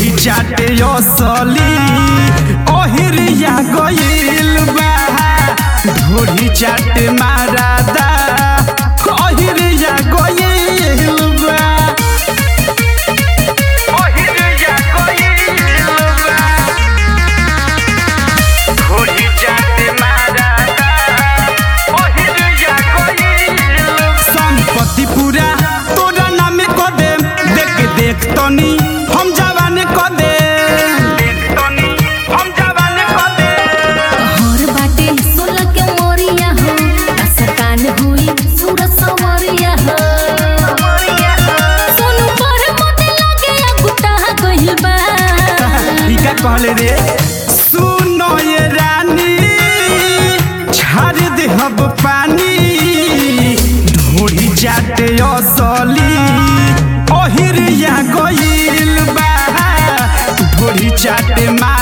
ढोरी चाटे असली ओहिरिया गइल बा ढोरी चाटे मारादा ओहिरिया गइल बा ओहिरिया गइल बा ढोरी चाटे मारादा ओहिरिया गइल बा संपत्ति पूरा तोरा नामे क दे देख देख तनी हम जवान क दे देख तनी हम जवान क दे हर बाटे सोलह के मोरिया हो असकान हुई सूरत सवरिया हो सोनू पर मोते लागे अगुटा गइल बा ई का कहले रे सुनो ये रानी छाड़ दे हब पानी ढोरी जाते असली ओहिरिया गइल बा ढोरी चाटे मा